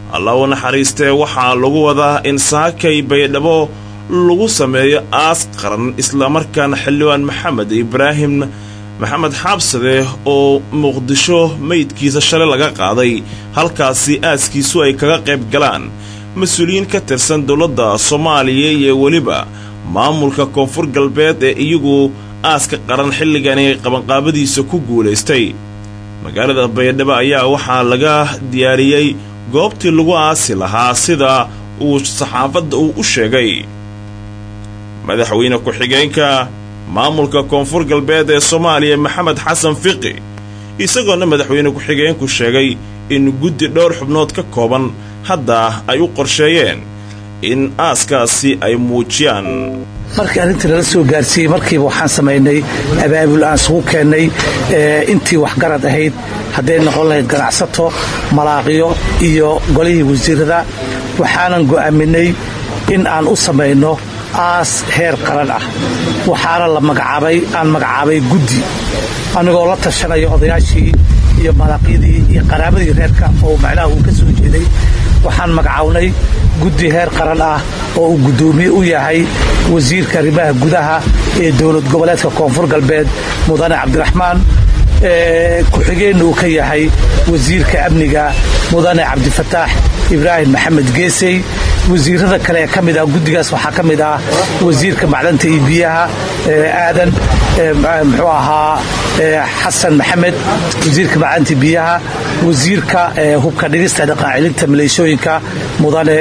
alla u naxariistee waxaa lagu wadaa in saakay baydhabo lagu sameeyo aas qaran islamarkaana xildhibaan maxamed ibraahim maxamed xaabsade oo muqdisho meydkiisa shalay laga qaaday halkaasi aaskiisu ay kaga qayb galaan mas-uuliyiin ka tirsan dowladda soomaaliya iyo weliba maamulka koonfur galbeed ee iyagu aaska qaran xilligani qabanqaabadiisa ku guulaystay magaalada baydhabo ayaa waxaa laga diyaariyey goobtii lagu aasi lahaa sida uu saxaafadda uu u sheegay madaxweyne ku-xigeenka maamulka koonfur galbeed ee soomaaliya maxamed xasan fiqi isagoona madaxweyne ku-xigeenku sheegay in guddi dhowr xubnood ka kooban hadda ay u qorsheeyeen in aaskaasi ay muujiyaan markii arrintii nala soo gaarsiiyey markiiba waxaan samaynay abaabul aan isugu keennay intii waxgarad ahayd hadday noqon lahayd ganacsato malaaqiyo iyo golihii wasiirada waxaanan go'aaminay in aan u samayno aas heer qaran ah waxaana la magacaabay aan magacaabay guddi anigoo la tashanaya odayaashii iyo malaaqyadii iyo qaraabadii reerka oo macnaha uu ka soo jeeday waxaan magacawnay guddi heer qaran ah oo uu guddoomiye u yahay wasiirka arrimaha gudaha ee dowlad goboleedka koonfur galbeed mudane cabdiraxmaan ku-xigeenna uu ka yahay wasiirka amniga mudane cabdifataax ibraahim maxamed geesey wasiirada kale ee ka mid ah guddigaas waxaa ka mid ah wasiirka macdanta iyo biyaha aadan muxuu ahaa xasan maxamed wasiirka macdanta biyaha wasiirka hubka dhigista dhaqaacilinta maleeshooyinka mudane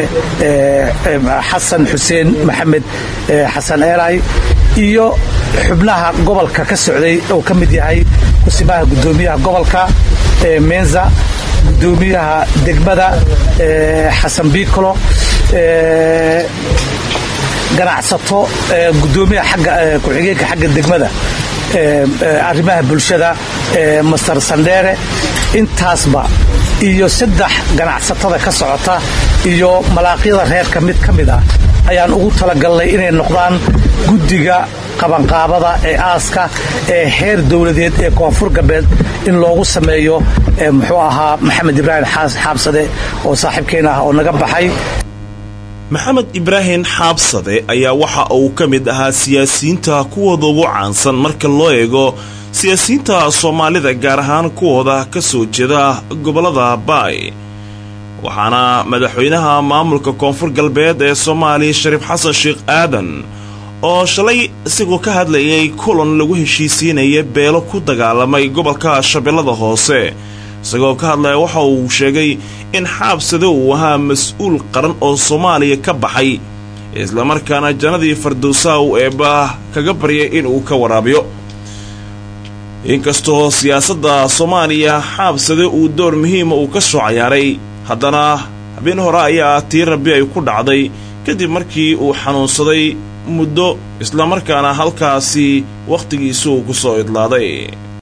xasan xuseen maxamed xasan eelay iyo xubnaha gobolka ka socday oo ka mid yahay kusimaha guddoomiyaha gobolka menza gudoomiyaha degmada xasan biicolo ganacsato gudoomiyaha agga ku-xigeenka xagga degmada arrimaha bulshada master sandheere intaasba iyo saddex ganacsatada ka socota iyo malaaqyada reerka mid ka mid ah ayaan ugu talagalnay inay noqdaan guddiga qabanqaabada ee aaska ee heer dowladeed ee koonfur galbeed in loogu sameeyo muxuu ahaa maxamed ibraahim xaabsade oo saaxiibkeena ah oo naga baxay maxamed ibraahim xaabsade ayaa waxa uu ka mid ahaa siyaasiyiinta kuwooda ugu caansan marka loo eego siyaasiyiinta soomaalida gaar ahaan kuwooda ka soo jeeda gobollada baay waxaana madaxweynaha maamulka koonfur galbeed ee soomaaliya shariif xasan sheekh aadan oo shalay isagoo ka hadlayay kulan lagu heshiisiinaya beelo ku dagaalamay gobolka shabeellada hoose isagoo ka hadlaya waxa uu sheegay in xaabsade uu ahaa mas-uul qaran oo soomaaliya ka baxay islamarkaana jannadii fardowsaha uu eebba kaga baryay inuu ka waraabiyo inkastoo siyaasadda soomaaliya xaabsade uu door muhiima uu ka soo cayaaray haddana habeen hore ayaa tii rabbi ay ku dhacday kadib markii uu xanuunsaday muddo islamarkaana halkaasi wakhtigiisu uu ku soo idlaaday